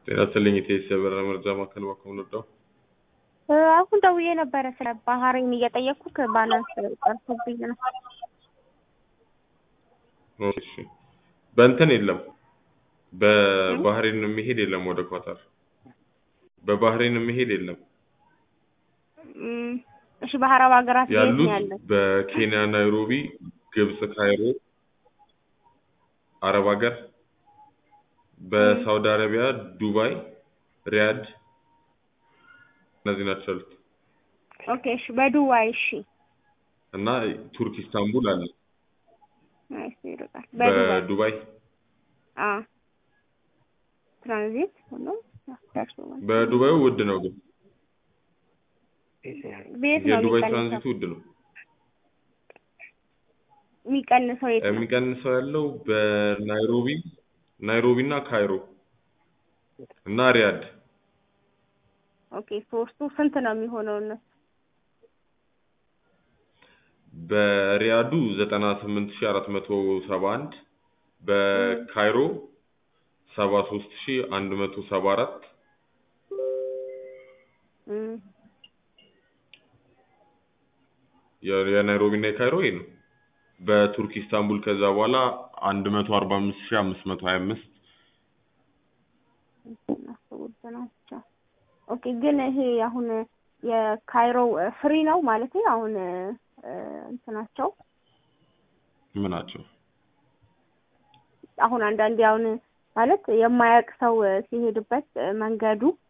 ጤና ይስጥልኝ የኢቲኤስ የበረራ መረጃ ማዕከል ባኮ ምንወደው አሁን ደውዬ ነበረ ስለ ባህሬን እየጠየቅኩ ባላንስ ጠርቶብኝ ነው። እሺ በእንትን የለም በባህሬን የሚሄድ የለም ወደ ኳታር በባህሬን የሚሄድ የለም እም፣ እሺ በአረብ ሀገራት የት ነው ያሉት ያለው? በኬንያ ናይሮቢ ግብጽ ካይሮ አረብ ሀገር በሳውዲ አረቢያ ዱባይ ሪያድ እነዚህ ናቸው ያሉት ኦኬ እሺ በዱባይ እሺ እና ቱርክ ኢስታንቡል አለ እሺ ይርቃል በዱባይ በዱባይ አ ትራንዚት ሆኖ ደርሶ ማለት ነው። በዱባዩ ውድ ነው ግን ቤት ነው የዱባይ የሚቀንሰው ትራንዚቱ ውድ ነው የሚቀንሰው የት ነው? የሚቀንሰው ያለው በናይሮቢ ናይሮቢ እና ካይሮ እና ሪያድ ኦኬ ሶስቱ ስንት ነው የሚሆነው እነሱ? በሪያዱ ዘጠና ስምንት ሺ አራት መቶ ሰባ አንድ በካይሮ ሰባ ሶስት ሺ አንድ መቶ ሰባ አራት እም፣ የናይሮቢ እና የካይሮ ይሄ ነው። በቱርክ ኢስታንቡል ከዛ በኋላ አንድ መቶ አርባ አምስት ሺ አምስት መቶ ሀያ አምስት እነሱ ውድ ናቸው። ኦኬ ግን ይሄ አሁን የካይሮ ፍሪ ነው ማለት አሁን እ፣ እንትናቸው ምናቸው አሁን አንዳንዴ አሁን ማለት የማያውቅ ሰው ሲሄድበት መንገዱ